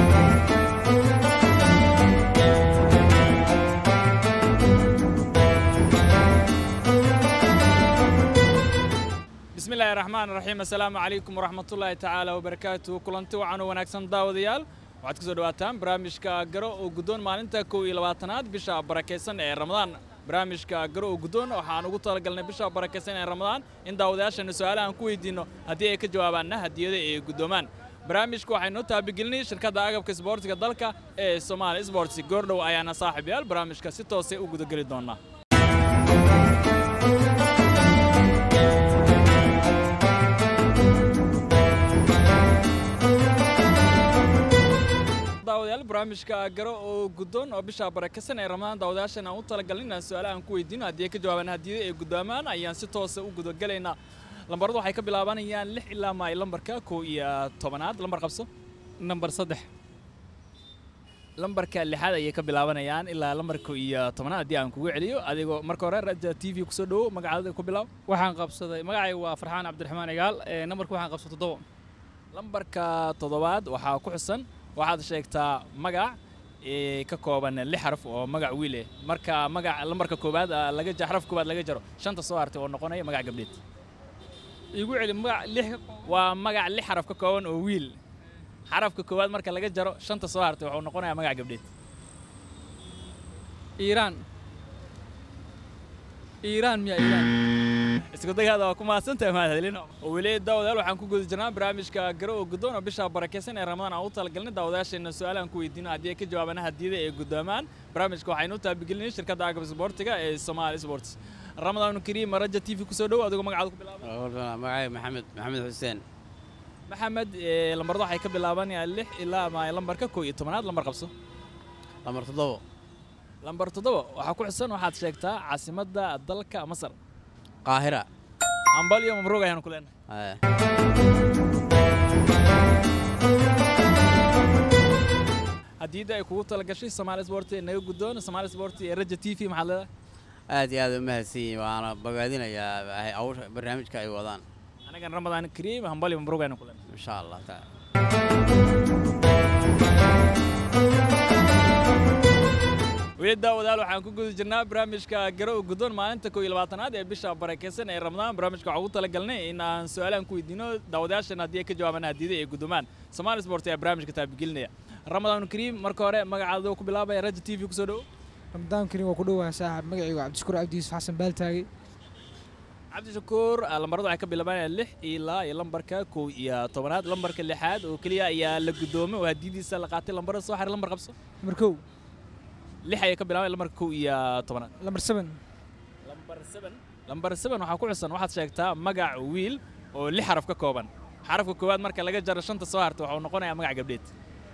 bismi illaahi raxmaan raxiim assalaamu calaykum waraxmatullaahi tacaala wabarakaatu kulanti wacan oo wanaagsan daawadayaal waxaad ku soo dhawaataan barnaamijka garo oo guddoon maalinta kow iyo labaatanaad bisha barakaysan ee ramadaan barnaamijka garo oo guddoon waxaan ugu talagalnay bisha barakaysan ee ramadaan in daawadayaashana su-aalahan ku weydiinno haddii ay ka jawaabaanna hadiyada ay guddoomaan barnaamijka waxay noo taabigelinay shirkadda agabka isboortiga dalka ee somaali sports goordhow ayaana saaxiibayaal barnaamijka si toosay u gudageli doonaa daawadayaal barnaamijka garo oo guddoon oo bisha barakaysan ee ramadaan daawadayaashan aan u talagalin inaan su-aalahan ku weydiino haddii ay ka jawaabaan hadiyada ay guddoomaan ayaan si toosa u gudagelaynaa lambaradu waxay ka bilaabanayaan lix ilaa maay lambarka kow iyo tobanaad lambar qabso nambar saddex lambarka lixaad ayay ka bilaabanayaan ilaa lambarka iyo tobanaad haddii aan kugu celiyo adigoo marka hore raja t v kusoo dhowo magacaada ku bilaab waxaan qabsaday magacayga waa farxaan cabdiraxmaan igaal ee nambarka waxaan qabsaday toddoba lambarka toddobaad waxaa ku xusan waxaad sheegtaa magac ee ka kooban lix xaraf oo magac wiil eh marka magac lambarka koowaad ah, laga ja- xaraf koowaad laga jaro shanta soo hartay oo noqonaya magac gabdheed igu celi magac lix ka kooban waa magac lix xaraf ka kooban oo wiil xarafka koowaad marka laga jaro shanta soo hartay wuxuu noqonayaa magac gabdheed iiraan iiraan miya iiraan isku dagaada waa ku mahadsantahay mahadcelin oo weli daawadayaal waxaan ku guda jirnaa barnaamijka garo oo guddoon oo bisha barakaysan ee ramadaan aan u talagalnay daawadayaasheena su-aalahan ku weydiino haddii ay ka jawaabaan hadiyada ay guddoomaan barnaamijka waxaynu u taabigelinay shirkadda agab isboortiga ee somaali sports ramadaan kariim raja t v kusoo dhowo adigoo magacaada ku bilaaba magacay maxamed maxamed xuseen maxamed ee, lambarada waxay ka bilaabanayaan lix ilaa ama lambarka kow iyo tobanaad lambar qabso lambar toddobo lambar toddoba waxaa ku xusan waxaad sheegtaa caasimadda dalka masar qaahira ambal iyo mabruug ayaanu ku leenahay Eh, hadiyadda ay kugu talagashay somaali sport ee naga guddoon somaali sport ee raja t v maxaad leedahay aad iyo aad u mahadsan yihiin waana bogaadinayaa ay- awsha barnaamijka ay wadaan anagan ramadaan kariim hambal iyo mabruug ayaanu ku leenahay insha allah taala weli daawadaal waxaan ku guda jirnaa barnaamijka garo oo guddoon maalinta kow iyo labaatanaad ee bisha barakaysan ee ramadaan barnaamijka waxaan ugu talagalnay in aan su-aalahan ku weydiino daawadayaashan haddii ay ka jawaabaan hadiyada ay guddoomaan somaali sport ayaa barnaamijka taabigelinaya ramadaan kariim marka hore magacaada ku bilaabaya raja t v kusoo dhowo ramadaan kariim waa ku dhowahay saaxib magacaygu cabdishakuur cabdi yuusuf xasan baaltaagi cabdishakuur ah, lambarada waxay ka bilaabanayaan lix ilaa iyo lambarka kow iyo tobanaad lambarka lixaad oo keliya ayaa la guddoomay oo hadiyadiisa la qaatay lambarada soo xaray lambar qabso lambar kow lix ayay ka bilaabanaya lambarka kow iyo tobanaad lambar seven lambar seven lambar seven waxaa ku xusan waxaad sheegtaa magac wiil oo lix xaraf ka kooban xarafka koowaad marka laga jaro shanta soo harta waxuu noqonayaa magac gabdheed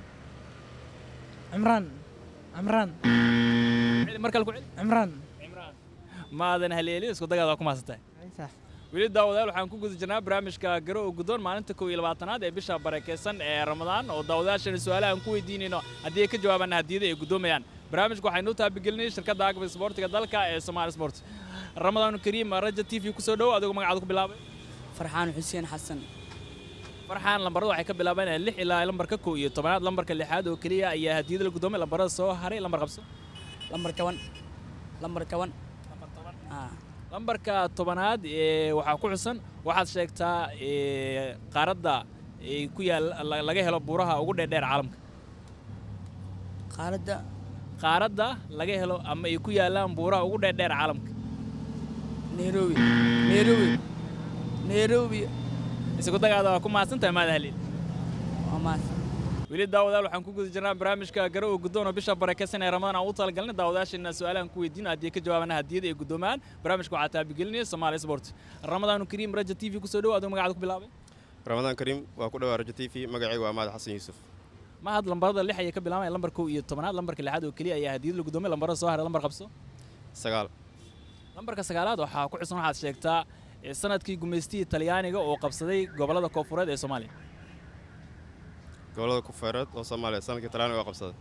cimraan cimraan Celi, mar kale ku celi cimraan cimraan maadan haleelin isku dagaada waa ku mahadsantahay Ay, saax. weli daawadayaal waxaan ku guda jirnaa barnaamijka garo oo guddoon maalinta kow iyo labaatanaad ee bisha barakaysan ee ramadaan oo daawadayaashana su-aalahan ku weydiinayno haddii ay ka jawaabaan hadiyada ay guddoomayaan barnaamijka waxaynu u taabigelinay shirkadda agab isboortiga dalka ee somaali sport ramadaan kariim raja t v kusoo dhowo adigoo magacaada ku bilaabay farxaan xuseen xasan farxaan lambarada waxay ka bilaabanayaan lix ilaa lambarka kow iyo tobanaad lambarka lixaad oo keliya ayaa hadiyada la guddoomay lambarada soo haray lambar qabso lambar toban lambar toban Ah, lambarka tobanaad ee waxaa ku xusan waxaad sheegtaa ee, qaaradda ee ku yaal la- laga helo buuraha ugu dheerdheer caalamka qaaradda qaaradda laga helo ama ay ku yaalaan buuraha ugu dheerdheer caalamka nairobi nairobi nairobi isku dagaada waa ku mahadsantahay maada halil waa maas weli daawadayaal waxaan ku guda jirnaa barnaamijka garo oo guddoon oo bisha barakaysan ee ramadaan aan u talagalnay daawadayaasheena su-aalahan ku weydiino haddii ay ka jawaabaan hadiyada ay guddoomaan barnaamijka waxaa taabigelinaya somaali sport ramadaan kariim raja t v kusoo dhowo adigo magacaada ku bilaabay ramadaan kariim waa ku dhawaa rajo t v magacaygu waa mahad xasan yuusuf mahad lambarada lix ayay ka bilaabaya lambar kow iyo tobanaad lambarka lixaad oo keliya ayaa hadiyada la guddoomay lambarada soo haray lambar qabso sagaal lambarka sagaalaad waxaa ku xusan waxaad sheegtaa ee sanadkii gumaystihii talyaaniga oo qabsaday gobollada koonfureed ee soomaaliya gobollada kufeereed oo soomaaliya sanadkii talyaaniga waa qabsaday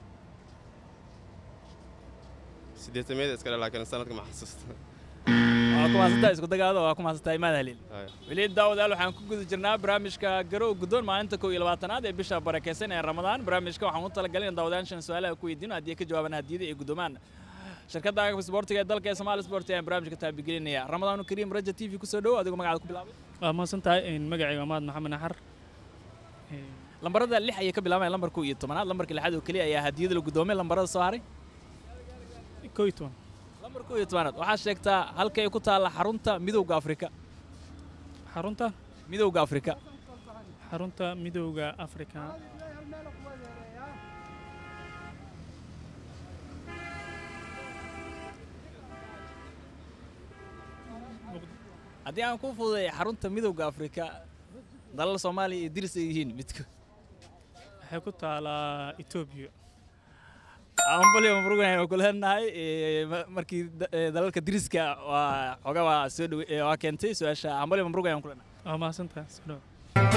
sideetameeda iska dhe laakiin sanadka ma xasuusta waa ku mahadsantahay isku dagaada waa ku mahadsantahay maad haliil Haya. weli daawadayaal waxaan ku guda jirnaa barnaamijka garow guddoon maalinta kow iyo labaatanaad ee bisha barakeysan ee ramadaan barnaamijka waxaan u talagalay in daawadayaashan su-aalaha ku weydiino haddii ay ka jawaabaan hadiyada ay guddoomaan shirkadda agabka isboortiga ee dalka ee Somali Sport ayaan barnaamijka taabigelinaya ramadaanu kariim raja t v kusoo dhowo adigoo magacaada ku bilaabay waa mahadsan tahay magacayga maad maxamed naxar lambarada lix ayay ka bilaabaya lambar kow iyo tobanaad lambarka lixaad oo keliya ayaa hadiyada la guddoomay lambarada soo haray kow iyo toban lambar kow iyo tobanaad waxaa sheegtaa halka ay ku taalla xarunta midowga afrika xarunta midowga afrika xarunta midowga afrika haddii aan ku fududay xarunta midowga afrika dalal soomaaliya iyo diris ay yihiin midko waxay ku taalaa etoobiya ambaliyo mabrugan ayaan ku leenahay ee, ma- markii da- ee, dalalka diriska waa xoga waa soo dhowe ee, waa keentay su-aasha ambaliyo mabrugan ayaan ku leenahay waa mahadsan tahay soo dhawo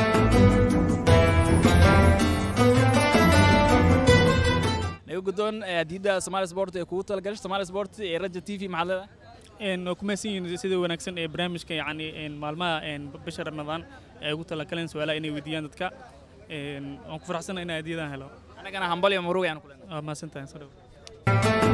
naga guddoon ee, hadiyadda Somali Sport ee kugu talagashay Somali Sport ee Raja TV maxaad leedahay een waa ku mahadsan yihiin sida wanaagsan ee barnaamijka yacni een maalmaha een bisha ramadaan ay ugu talagaleen su-aalaha inay weydiiyaan dadka een waan ku faraxsanahay inaan hadiyadan helo anagana hambaliyo mabrugan ayaan ku leenahay waa mahadsan tahay soo dhawo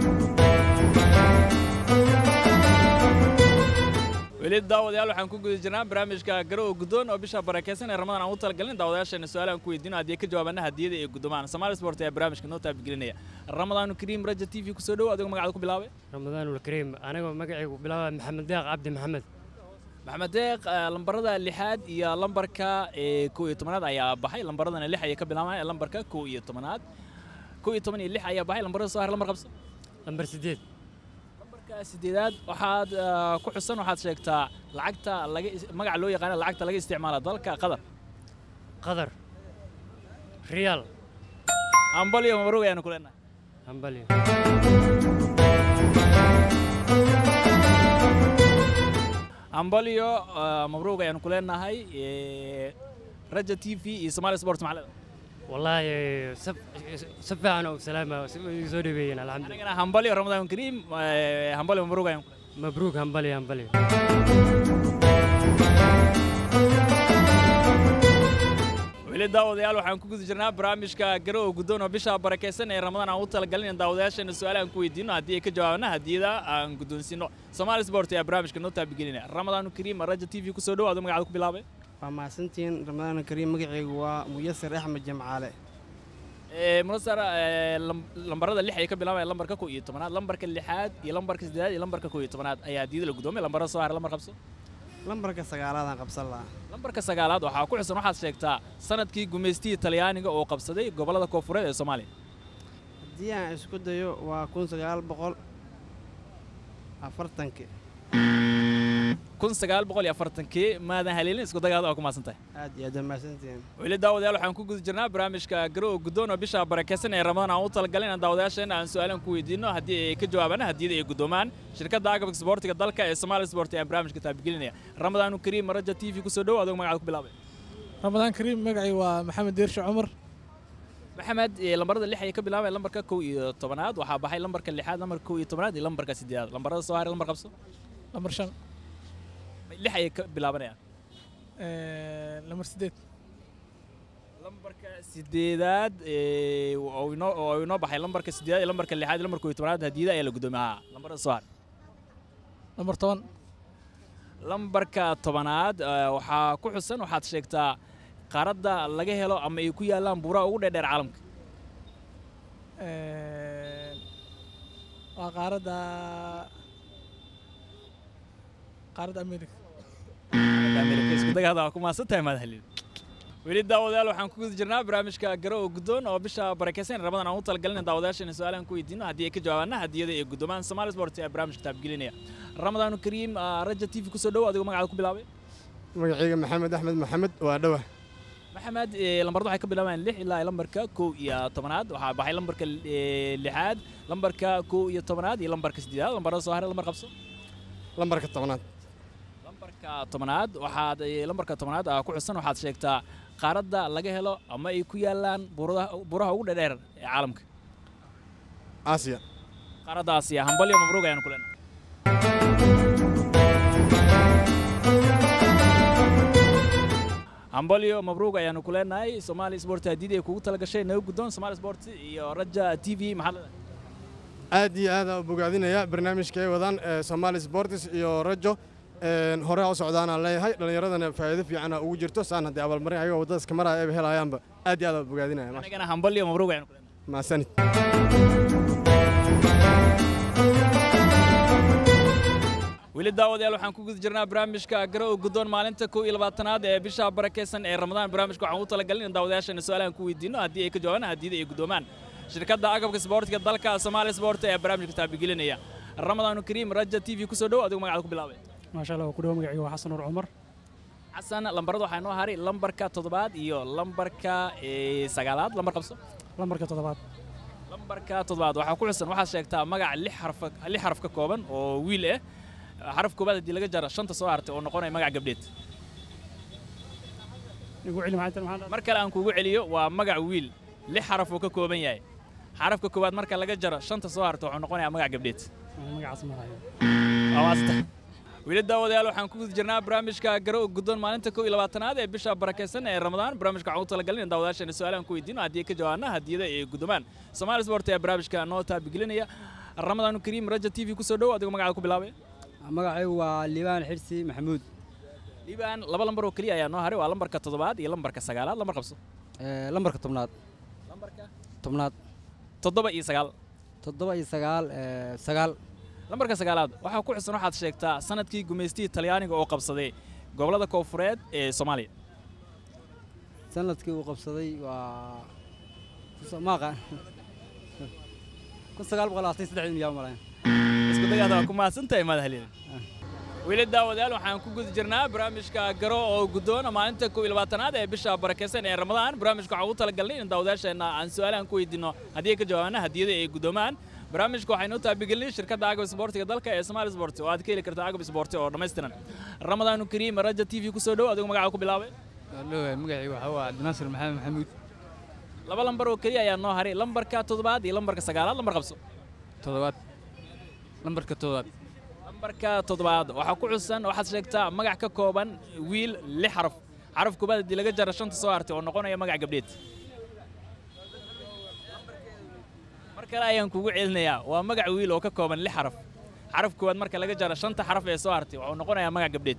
weli daawadayaal waxaan ku guda jirnaa barnaamijka garow guddoon oo bisha barakeysan ee ramadaan aan u talagalin daawadayaasheena su-aalahan ku weydiino haddii ay ka jawaabana hadiyada ay guddomaan Somali Sport ayaa barnaamijka noo taabigelinaya ramadaanu kariim raja t v kusoo dhowo adigoo magacaada ku bilaabay ramadaan ulkariim anigoo magacaygu bilaaba maxamed deeq cabdi maxamed maxamed deeq eh, lambarada lixaad iyo lambarka ee kow iyo tobanaad ayaa baxay lambaradana lix ayay ka bilaabaan lambarka kow iyo tobanaad kow iyo toban iyo lix ayaa baxay lambarada soo har lambar qabso lambar sideed lambarka sideedaad waxaad eh, ku xusan waxaad sheegtaa lacagta laga is- magaca loo yaqaano lacagta laga isticmaala dalka qatar qadar riyaal ambal iyo mabruug ayaanu ku leenahay hambalyo ambalyo eh, mabruug ayaanu ku leenahay eh, raja t v iyo somali sport maxaa leedahay wallaahi sab- si fiican oo salaama si way soo dhaweeyeen alxamdulilah anigana hambalyo ramadaan kariim eh, hambalyo mabruug ayaanu ku leenahay mabruuk hambalyo hambalyo weli daawadayaal waxaan ku guda jirnaa barnaamijka garow guddoon oo bisha barakeysan ee ramadaan aan u talagalin in daawadayaasheena su-aalahan ku weydiino haddii ay ka jawaabana hadiyada aan guddoonsiino Somali Sport ayaa barnaamijka noo taabigelinaya ramadaanu kariim raja t v kusoo dhow adoo magacaada ku bilaabay waa mahadsantihiin ramadaan kariim magacaygu waa muyasir axmed jamcaale Ee, munasar ee, lam- lambarada lix ayay ka bilaabaya lambarka kow iyo tobanaad lambarka lixaad iyo lambarka siddeedaad iyo lambarka kow iyo tobanaad ayaa hadiyada la guddoomay lambarada soo haray lambar qabso lambarka sagaalaadaan qabsan lahaa lambarka sagaalaad waxaa ku xusan waxaad sheegtaa sanadkii gumaystihii talyaaniga oo qabsaday gobollada koonfureed ee soomaaliya haddii aan isku dayo waa kun sagaal boqol afartankii kun sagaal boqol iyo afartankii maadan haleelin isku dagaada oo ku maasan tahay aad iyo aad waa mahadsantihiin weli daawadayaal waxaan ku guda jirnaa barnaamijka garow guddoon oo bisha barakeysan ee ramadaan aan u talagalin in daawadayaasheena aan su-aalan ku weydiino haddii ay ka jawaabaan hadiyada ay guddoomaan shirkadda agabka isboortiga dalka ee Somali Sport ayaa barnaamijka taabigelinaya ramadaanu kariim raja t v kusoo dhow adoo magacaada ku bilaabay ramadaan kariim magacay waa maxamed deershe cumar maxamed ee, lambarada lix ayay ka bilaabaya lambarka kow iyo tobanaad waxaa baxay lambarka lixaad lambarka kow iyo tobanaad iyo lambarka siddeedaad lambarada soo haray lambar qabso lambar shan lix ayay ka bilaabanayaan eh, lambar sideed lambarka sideedaad ee, oo inoo oo inoo baxay lambarka sideedaad iyo lambarka lixaad iyo lambarka kow iyo tobanaad hadiyada ayaa la guddoomay haa lambarada soo haray lambar toban lambarka tobanaad eh, waxaa ku xusan waxaad sheegtaa qaaradda laga helo ama ay ku yaallaan buuraha ugu dheerdheer caalamka eh, waa qaaradda qaaradda america Amerika isku dagaada waa ku maasan tahay maad halin weli daawadayaal waxaan ku guda jirnaa barnaamijka garow guddoon oo bisha barakeysan ramadaan aan u talagalin in daawadayaasheena su-aalahan ku weydiino haddii ay ka jawaabaana hadiyada ay guddoomaan Somali Sport ayaa barnaamijka taabgelinaya ramadaanu kariim ah, raja t v kusoo dhow adigoo magacaada ku bilaabay magacayga maxamed axmed maxamed waa dhawa maxamed ee, lambarada waxay ka bilaabayaan lix ilaa iyo lambarka kow iyo tobanaad waxaa baxay lambarka ee, lixaad lambarka kow iyo tobanaad iyo lambarka siddeedaad lambarada soo haray lambar qabso lambarka tobnaad lambarka tobanaad waxaad ee, lambarka tobanaad ah ku xusan waxaad sheegtaa qaaradda laga helo ama ay ku yaallaan buurada- buuraha ugu dheerdheer ee caalamka aasiya qaaradda aasiya hambalyo mabruug ayaanu ku leenahay hambalyo mabruuq ayaanu ku leenahay somaali sport haddii ay kugu talagashay naga guddoon somaali sport iyo raja t v maxaa leedahay aad iyo aad aan u bogaadinaya barnaamijka ay wadaan ee Somali Sports iyo Rajo een hore u socdaanaan leeyahay dhalinyaradana faa'iido fiican ah ugu jirto saan haddii abaalmarin ayaga wadada iska maraya ay helayaanba aad iyo aad aan u bogaadinaya maasha anigana hambalyo mabruuq ayaanu ku leenahay maasanid weli daawadayaal waxaan ku guda jirnaa barnaamijka garo oo guddoon maalinta kow iyo labaatanaad ee bisha barakeysan ee ramadaan barnaamijka waxaan ugu talagalin in daawadayaashana su-aalahan ku weydiino haddii ay ka jawaabaan haddiida ay guddoomaan shirkadda agabka isboortiga dalka Somali Sport ee barnaamijka taabigelinaya Ramadaan Kariim Raja TV ku soo dhow adigu magacaada ku bilaabay maasha allah ku dhawo magacayga waa xasan nuur cumar xasan lambarada waxaa noo haray lambarka toddobaad iyo lambarka ee, sagaalaad lambar qabso lambarka toddobaad lambarka toddobaad waxaa ku xusan waxaad sheegtaa magac lix xaraf lix xaraf ka kooban oo wiil ah xaraf koobaad haddii laga jaro shanta soo hartay oo noqonaya magac gabdheed igu celi maxay tahay maxaa mar kale aan kugu celiyo waa magac wiil lix xaraf uu ka kooban yahay xarafka koowaad marka laga jaro shanta soo harta wuxuu noqonayaa magac gabdheed magacaas ma hayo waa maasta weli daawadayaal waxaan ku guda jirnaa barnaamijka garo oo guddoon maalinta kow iyo labaatanaad ee bisha barakeysan ee ramadaan barnaamijka waxaan u talagalin in daawadayaashana su-aalahan ku weydiino haddii ay ka jawaabna hadiyada ay guddomaan Somali Sport ee barnaamijka noo taabigelinaya Ramadaan Kariim Raja TV ku soo dhow adigu magacaada ku bilaabay magacaygu waa liibaan xirsi maxamuud liibaan laba lambar oo keliya ayaa noo haray waa lambarka toddobaad iyo lambarka sagaalaad lambar qabso lambarka tobnaad lambarka tobnaad toddoba iyo sagaal toddoba iyo sagaal sagaal lambarka sagaalaad waxaa ku xusan waxaad sheegtaa sanadkii gumaystihii talyaaniga oo qabsaday gobollada koonfureed ee soomaaliya sanadkii uu qabsaday waa maaqa kun sagaal boqol labaatan iyo saddexdii miyaa malayn isku dagaada waa ku mahadsantahay madaxliin weli daawadayaal waxaan ku guda jirnaa barnaamijka garo oo guddoona maalinta kow iyo labaatanaad ee bisha barakeysan ee ramadaan barnaamijka waxaan ugu talagalnay in daawadayaasheenna aan su-aalahan ku weydiino haddii ay ka jawaabana hadiyada ay guddoomaan barnaamijka waxaynu taabigelinay shirkadda agab isboortiga dalka ee Somali Sport oo aad ka heli karto agab isboorti oo dhammaystiran Ramadaan Kariim Raja TV ku soo dhow adigu magacaada ku bilaabay Dhowahay magacaygu waxaa waa Cabdinaasir Maxamed Maxamuud laba lambar oo keliya ayaa noo haray lambarka toddobaad iyo lambarka sagaalaad lambar qabso toddobaad lambarka toddobaad lambarka toddobaad waxaa ku xusan waxaad sheegtaa magac ka kooban wiil lix xaraf xaraf koobaad haddii laga jaro shanta soo hartay oo noqonaya magac gabdheed mar kale ayaan kugu celinayaa waa magac wiil oo ka kooban lix xaraf xaraf koowaad marka laga jaro shanta xaraf ee soo hartay wuxuu noqonayaa magac gabdheed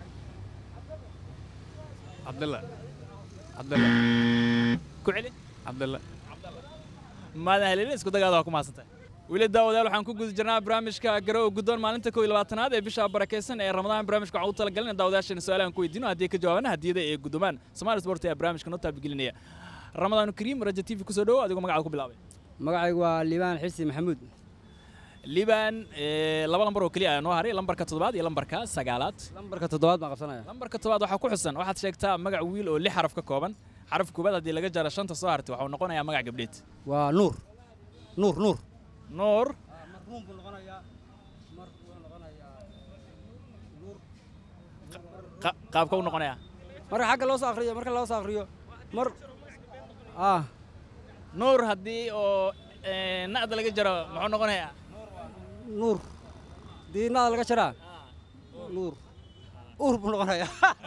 cabdalla cabdalla ku celi cabdalla maadan helin isku dagaada waa ku mahadsantahay weli daawadayaal waxaan ku guda jirnaa barnaamijka garo oo guddoon maalinta kow iyo labaatanaad ee bisha barakeysan ee ramadaan barnaamijka waxaan ugu talagalin in daawadayaashana su-aalahan ku weydiino haddii ay ka jawaabana hadiyada ay guddoomaan Somali Sport ee barnaamijka noo taabigelinaya Ramadaan Kariim Raja TV ku soo dhow adigu magacaada ku bilaabay magacaygu waa liibaan xirsi maxamuud liibaan ee, laba lambar oo keliya ayaa noo haray lambarka toddobaad iyo lambarka sagaalaad lambarka toddobaad baan qabsanaya lambarka toddobaad waxaa ku xusan waxaad sheegtaa magac wiil oo lix xaraf ka kooban xaraf koobaad haddii laga jaro shanta soo hartay waxuu noqonayaa magac gabdheed waa nuur nuur nuur nuur qa- qaabka u noqonaya marka xagga loo soo akhriyo marka loo soo akhriyo mar ah nuur haddii oo ee, na'da laga jaro muxuu noqonayaa nuur diinaada laga jaraa nuur uur buu noqonayaa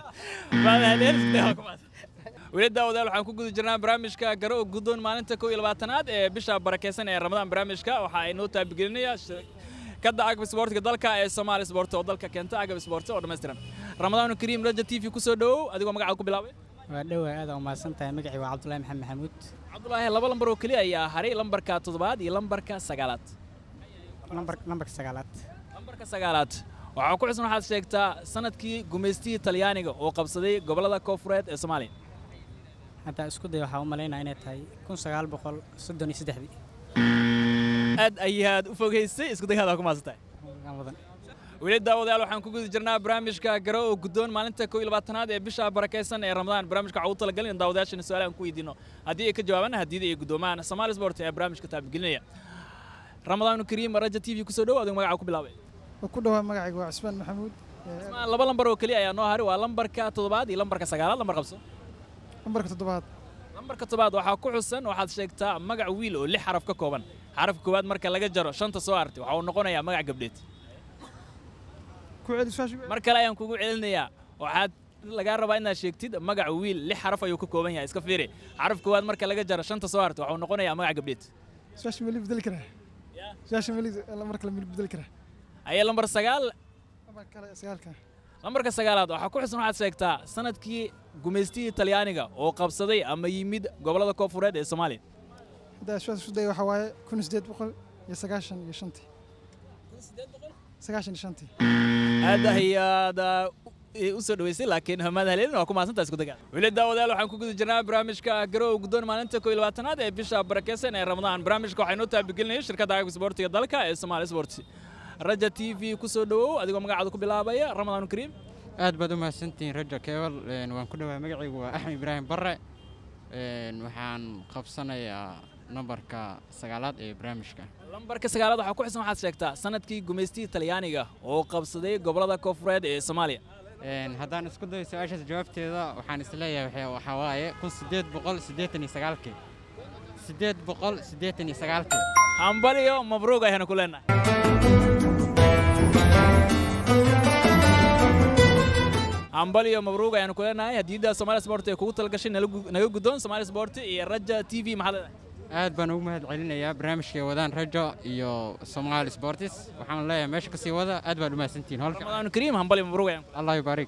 weli daawadayaal waxaan ku guda jirnaa barnaamijka garo oo guddoon maalinta kow iyo labaatanaad ee bisha barakeysan ee ramadaan barnaamijka waxa ay noo taabigelinaya shirkadda agab isboortiga dalka ee Somali Sport oo dalka keenta agab isboorti oo dhammaystiran Ramadaan Kariim Raja TV ku soo dhow adigoo magacaada ku bilaabay waa dhowahay aad u mahadsan tahay magacayga waa cabdullaahi maxamed maxamuud Cabdullaahi laba lambar oo keliya ayaa haray lambarka toddobaad iyo lambarka sagaalaad lambar lambarka sagaalaad lambarka sagaalaad waxaa ku xusan waxaad sheegtaa sanadkii gumaystihii talyaaniga oo qabsaday gobollada koonfureed ee Soomaaliya haddaa isku day waxaa u malaynaya inay tahay kun sagaal boqol soddon iyo saddexdii aad ayaad u fogeysay isku dagaada ku maasantahay aan wadan weli daawadayaal waxaan ku guda jirnaa barnaamijka garo oo guddoon maalinta kow iyo labaatanaad ee bisha barakeysan ee ramadaan barnaamijka waxaa ugu talagalin in daawadayaashana su-aalahan ku weydiino haddii ay ka jawaabaan hadiyada ay guddoomaan Somali Sport ee barnaamijka taabigelinaya Ramadaan Kariim Raja TV ku soo dhow adigu magacaada ku bilaabay ku dhawaa magacayga waa Cismaan Maxamuud Cismaan laba lambar oo keliya ayaa noo haray waa lambarka toddobaad iyo lambarka sagaalaad lambar qabso lambarka toddobaad lambarka toddobaad waxaa ku xusan waxaad sheegtaa magac wiil oo lix xaraf ka kooban xaraf koowaad marka laga jaro shanta soo hartay waxa uu noqonayaa magac gabdheed ku celi su'aasha mar kale ayaan kugu celinayaa waxaad lagaa rabaa inaad sheegtid magac wiil lix xaraf ayuu ka kooban yahay iska fiiri xaraf koowaad marka laga jaro shanta soo harta waxuu noqonayaa magac gabdheed su-aasha mali bedeli karaa su-aasha mali lambar kale mali bedeli karaa aye lambar sagaal lambar kale sagaalka lambarka sagaalaad waxaa ku xusan waxaad sheegtaa sanadkii gumaystihii talyaaniga oo qabsaday ama yimid gobollada koonfureed ee soomaaliya hadda su-aasha isku daya waxaa waaye kun sideed boqol iyo sagaashan iyo shantii sagaashan iyo shantii aad ayaad u soo dhaweysay laakiin hamaad haleelin waa ku mahadsantaa isku dagaa weli daawadayaal waxaan ku guda jirnaa barnaamijka garow guddoon maalinta koo iyo labaatanaad ee bisha barakeysan ee ramadaan barnaamijka waxaa inoo taabigelinaya shirkadda agab isboortiga dalka ee Somali Sports raja t v ku soo dhawow adigoo magacaada ku bilaabaya ramadaan kariim aad baad u mahadsantihiin rajo keebal waan ku dhawahay magacaygu waa axmed ibraahim barre waxaan qabsanayaa nambarka sagaalaad ee barnaamijka lambarka sagaalaad waxaa ku xusan waxaad sheegtaa sanadkii gumaystihii talyaaniga oo qabsaday gobollada koonfureed ee soomaaliya haddaan isku dayo su-aashaas jawaabteeda waxaan isleeyahay waxaa waaye kun sideed boqol siddeetan iyo sagaalkii siddeed boqol siddeetan iyo sagaalkii hambaliyo mabruuq ayaanu ku leenahay hambaliyo mabruuq ayaanu ku leenahay hadiyadda Somali Sport ee kugu talgashay naga guddoon Somali Sport iyo Raja TV maxaa leedahay aad baan ugu mahad celinayaa barnaamijkay wadaan rajo iyo Somali Sports waxaan leeyahay meesha kasii wada aad baad u mahadsantihiin holka ramadaan kariim hambaliyo mabruuq ayaan allah yubaarik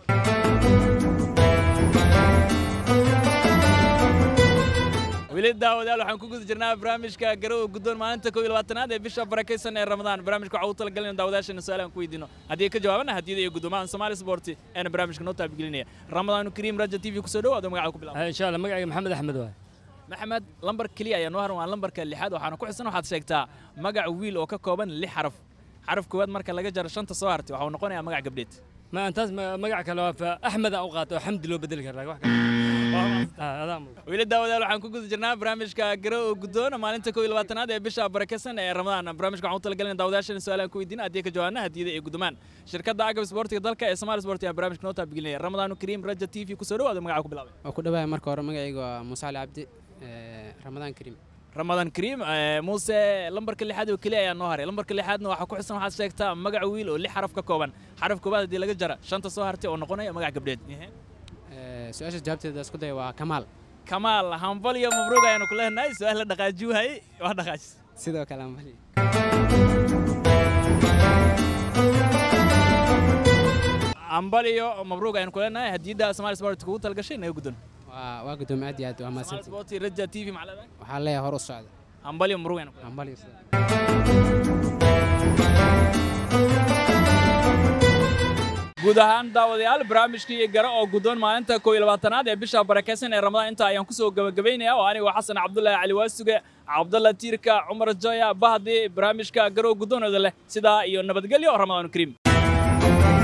weli daawadayaal waxaan ku guda jirnaa barnaamijka garow guddoon maalinta koo iyo labaatanaad ee bisha barakaysan ee ramadaan barnaamijka waxaa u talagalin daawadayaashana su-aal aan ku weydiino haddii ka jawaabana hadiyada iyo guddoomahan Somali Sport eena barnaamijka noo taabigelinaya ramadaan kariim raja TV ku soo dhawaad magaca ku bilaab insha allah magacayga maxamed axmed waay maxamed lambar keliya ayaa noo haran waa lambarka lixaad waxaana ku xisan waxaad sheegtaa magac wiil oo ka kooban lix xaraf xaraf koowaad marka laga jaro shanta soo hartay waxuu noqonayaa magac gabdheed ma antaas magac kale waa fa axmed aan u qaato oo xamdi loo bedeli karaa wax weli daawadayaal waxaan ku guda jirnaa barnaamijka garow oo guddoon maalinta koo iyo labaatanaad ee bisha barakeysan ee ramadaan barnaamijka waxaan u talagalina daawadayaashana su-aalaan ku weydiin haddii ka jawaabna hadiyada iyo guddomaan shirkadda agab isboortiga dalka ee Somali Sport ayaa barnaamijka noo taabigelinaya ramadaan kariim raja t v ku soo dhawaada magaca ku bilaabay waa ku dhawahay marka hore magacayga waa muuse cali cabdi ramadaan kariim ramadaan kariim muuse lambarka lixaad oo keliya ayaa noo haray lambarka lixaadna waxaa ku xusan waxaad sheegtaa magac wiil oo lix xaraf ka kooban xaraf koobaad haddii laga jara shanta soo hartay oo noqonaya magac gabdheed su-aasha jawaabteeda isku daya waa kamaal kamaal hambal iyo mabruuq ayaanu ku leenahay su-aal la dhaqaajiwahay waa dhaqaajis sidoo kale hambal hambal iyo mabruuq ayaanu ku leenahay hadiyadda Somali Sport kugu talgashay naga guddoon waa waa guddoom aad iyo aad waa mahadsantihiin Sport raja t v maxaa leedahay waxaa leeyahay hor u socda hambal iyo mabruuq ayaanu ku hambal iyo guud ahaan daawadayaal barnaamijkii garo oo guddoon maalinta koo iyo labaatanaad ee bisha barakeysan ee ramadaan inta ayaan kusoo gabagabaynaya oo anigoo xasan cabdullaahi cali waasuge cabdalla tiirka cumar joya bahdi barnaamijka garo guddoonooda leh sidaa iyo nabadgelyo ramadaan kariim